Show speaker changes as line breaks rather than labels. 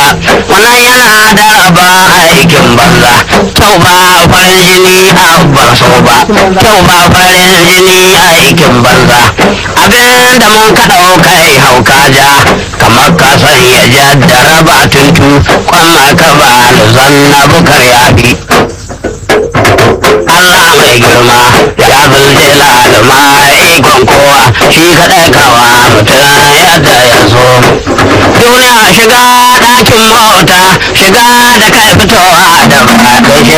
wannan yana da raba aikin banza kyau ba farin jini abban so ba kyau ba farin jini aikin banza abin da mun ka kai hauka ja kamar ka san ya jaddara ba tuntu kwamma ka ba zanna bukar yafi Allah mai girma ya zulje laluma ikon kowa shi kaɗai kawa mutum yadda ya so duniya shiga ɗakin mota shiga da kai fitowa da ba kai